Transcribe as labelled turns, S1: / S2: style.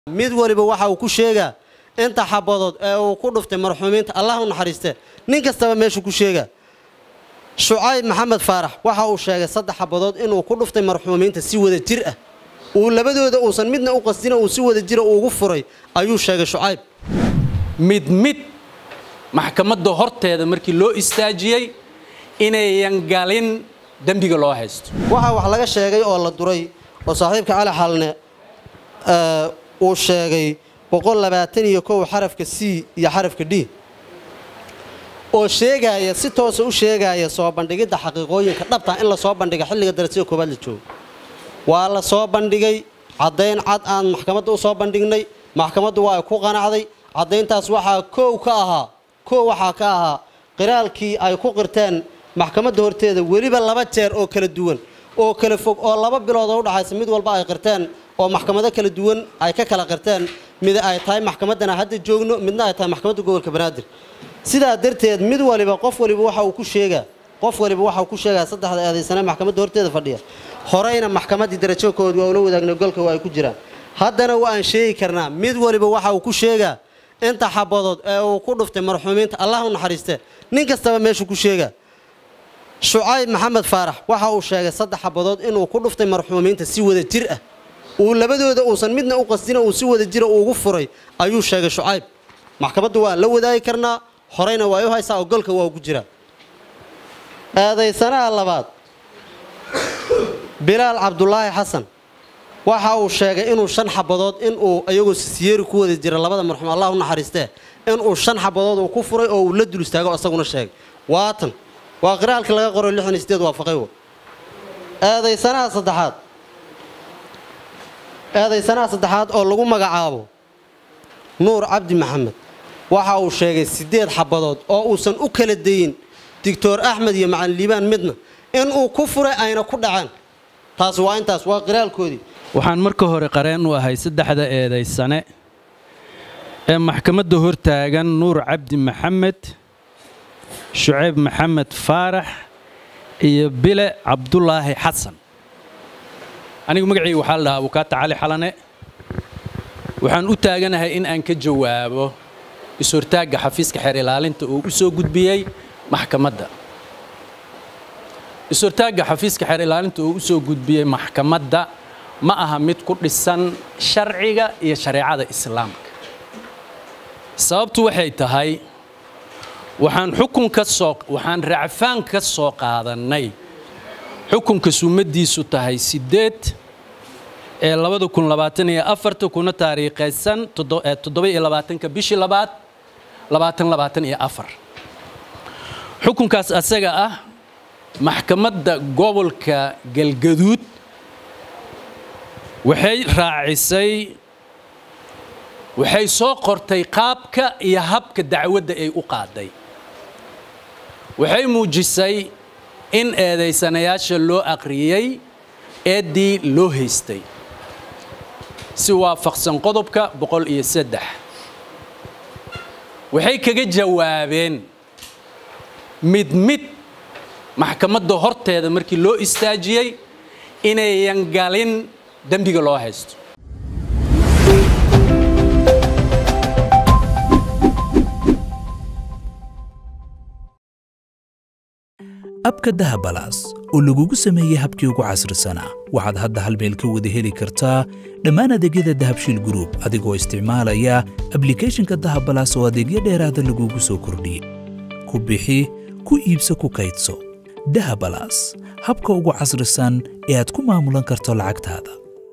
S1: mid waliba waxa uu ku sheegaa inta xabadood ee uu ku dhuftay marxuumiinta allah u naxariiste nin kastaba meeshuu ku sheegaa shucayb maxamed faarax waxa uu sheegay saddex xabadood inuu ku dhuftay marxuumiinta si wada jir ah uu labadooda uusan midna u qasdina uu si wada jira ugu furay ayuu sheegay shucayb
S2: mid mid maxkamadda horteeda markii loo istaajiyey inayan galin dembiga loo haysto
S1: waxaa wax laga sheegay oo la duray oo saaxiibka cali xalne uu sheegay boqol labaatan iyo kow xarafka c iyo xarafka d oo sheegaaya si toosa u sheegaaya soo bandhigidda xaqiiqooyinka dhabta in la soo bandhiga xilliga darajada koobaad la joogo waa la soo bandhigay caddayn cad aan maxkamadda u soo bandhignay maxkamaddu waa ay ku qanacday caddayntaas waxaa koow ka ahaa koow waxaa ka ahaa qiraalkii ay ku qirteen maxkamadda horteeda weliba laba jeer oo kala duwan oo kala fog oo laba bilood oo udhaxaysa mid walba ay qirteen oo maxkamado kala duwan ay ka kala qirteen mid ay tahay maxkamaddana hadda joogno midna ay tahay maxkamadda gobolka banaadir sidaa darteed mid waliba qof waliba waxa uu ku sheegaa qof waliba waxa uu ku sheegaa saddexda eedaysane maxkamadda horteeda fadhiya horeyna maxkamaddii darajokood waa ula wadaagnay golka waa ay ku jiraan haddana waa aan sheegi karnaa mid waliba waxa uu ku sheegaa inta xabadood ee uu ku dhuftay marxuumiinta allah u naxariiste nin kastaba meeshuu ku sheegaa shucayb maxamed faarax waxa uu sheegay saddex xabadood inuu ku dhuftay marxuumiinta si wada jir ah uu labadooda uusan midna u qasdina uu si wada jira ugu furay ayuu sheegay shucayb maxkamadda waa la wadaagi karnaa horeyna waa u haysaa oo golka waa ugu jiraa eedaysanaha labaad bilaal cabdulaahi xasan waxa uu sheegay inuu shan xabadood inuu iyagoo sisiyeeri ku wada jira labada marxuum allah u naxariistee inuu shan xabadood uu ku furay oo uu la dul istaago isaguna sheegay waatan waa qiraalkii laga qoray lixdan iyo sideed waafaqay w eedaysanaha saddexaad eedaysanaha saddexaad oo lagu magacaabo nuur cabdi maxamed waxa uu sheegay siddeed xabadood oo uusan u kala dayin doctor axmed iyo macalin liibaan midna inuu ku furay ayna ku dhaceen taas waa intaas waa qiraalkoodii
S2: waxaan marka hore qareen u ahay saddexda eedaysane ee maxkamadda hortaagan nuur cabdi maxamed shucayb maxamed faarax iyo bile cabdulaahi xasan anigu magacayga waxaa la dhahaa abukaata cali xalane waxaan u taaganahay in aan ka jawaabo is-hortaagga xafiiska xeer ilaalinta uu u soo gudbiyey maxkamadda is-hortaagga xafiiska xeer ilaalinta uu u soo gudbiyey maxkamadda ma aha mid ku dhisan sharciga iyo shareecada islaamka sababtu waxay tahay waxaan xukun ka soo waxaan racfaan ka soo qaadannay xukunka sumaddiisu tahay siddeed ee labada kun labaatan iyo afarta kuna taariikhaysan toddoba iyo labaatanka bishii labaad labaatan labaatan iyo afar xukunkaas asaga ah maxkamadda gobolka galgaduud waxay raacisay waxay soo qortay qaabka iyo habka dacwadda ay u qaaday waxay muujisay in eedaysanayaasha loo aqriyey eeddii loo haystay si waafaqsan qodobka boqol iyo saddex waxay kaga jawaabeen mid mid maxkamadda horteeda markii loo istaajiyey inayan galin dembiga loo haysto
S3: abka dahabalaas oo lagugu sameeyey habkii ugu casrisanaa waxaad hadda hal meel ka wada heli kartaa dhammaan adeegyada dahabshiil gruub adigoo isticmaalaya ablikhethonka dahabalaas oo adeegyo dheeraada lagugu soo kordhiyey ku bixi ku iibso ku kaydso dahabalaas habka ugu casrisan ee aad ku maamulan karto lacagtaada